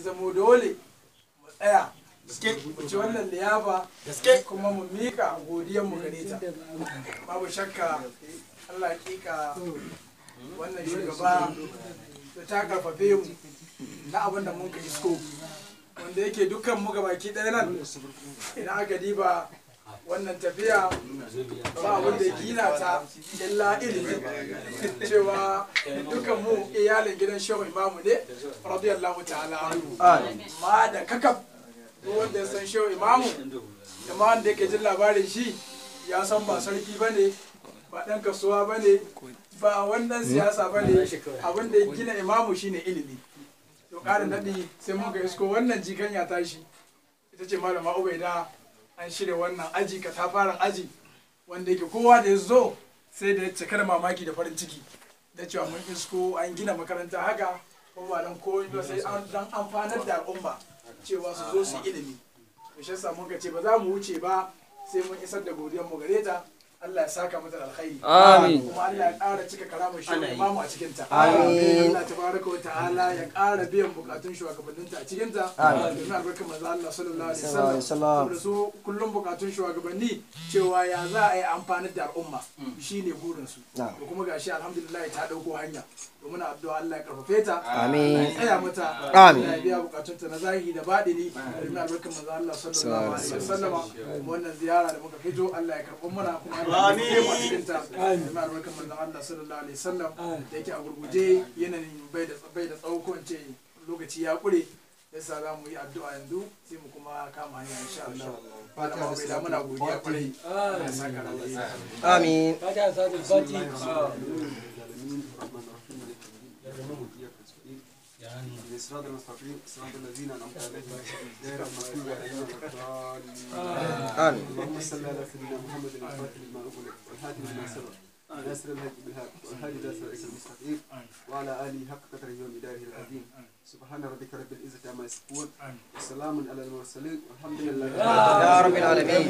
zamo dole mu tsaya mu ci wannan liyafa kuma mu mika godiyar mu gare ta babu shakka Allah kika wannan shugaba da ta karfafe mu na abin da mun ka isko wanda yake dukkan mu gabaki ɗaya nan idan aka diba wannan tafiya ba abin da gina ta illa ilimi cewa dukkan mu iyalin gidan shehu imamu ne radiyallahu ta'ala anhu ma da kakaf duk wanda ya san shehu imamu da ma wanda yake jin labarin shi ya san ba sarki ba ne ba ɗan kasuwa ba ne ba wannan siyasa ba ne abin da ya gina imamu shine ilimi to ƙara naɗi sai muka isko wannan jikan ya tashi ita ce malama ubaida an shirya wannan aji katafaren aji wanda yake kowa da ya zo sai da ya cika da mamaki da farin ciki da cewa mun isko an gina makaranta haka ko ba dan komai ba sai an dan amfanar da al'umma cewa su zo su yi ilimi to shi yasa muka ce ba za mu wuce ba sai mun isar da godiyar mu gare ta Allah ya saka mata da alkhairi Amin. kuma Allah ya ƙara cika karamar shi imamu a cikin ta Amin. Allah tabaraka wa ta'ala ya ƙara biyan bukatun shugabanninta a cikin ta domin albarkar manzo Allah sallallahu alaihi wasallam saboda su kullum bukatun shugabanni cewa ya za a yi amfani da al'umma shine burin su da kuma gashi alhamdulillah ta dauko hanya to muna addu'a Allah ya karfafe ta Amin. Allah ya tsaya mata Amin. Allah ya biya bukatunta na zahiri da baɗini domin albarkar manzo Allah sallallahu alaihi wasallam wannan ziyara da muka fito Allah ya karɓi muna kuma Allah ya karɓi mu a cikin ta domin albarkar manzo Allah sallallahu alaihi wasallam da yake a gurguje yanayin bai da bai da tsawo ko in ce lokaci ya kure yasa za mu yi addu'a yanzu sai mu kuma kama hanya insha Allah malama bai da muna godiya kwarai Allah ya saka da alheri Amin. الصراط المستقيم صراط الذين انعمت عليهم غير المغضوب عليهم ولا الضالين آمين. اللهم صل على سيدنا محمد الفاتح لما اغلق والهادي لما سبق ناصر الهدي بالهاد والهادي الى صراط المستقيم وعلى اله حق قدره ومداره العظيم سبحان ربك رب العزه عما يصفون وسلام على المرسلين والحمد لله Ya rabbil alamin.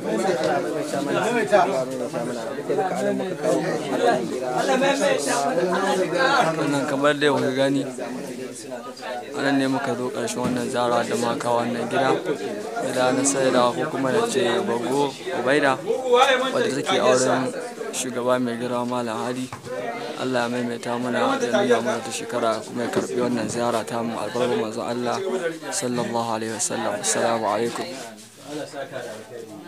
wannan kamar da kuka gani anan ne muka zo ƙarshen wannan zara da maka wannan gida gida na saida ko kuma da ce bago ubaida wadda take auren shugaba mai girma malam hadi allah ya maimaita mana da nuna mana ta shekara kuma ya karbi wannan ziyara ta mu albarkar manzon allah sallallahu alaihi wasallam assalamu alaikum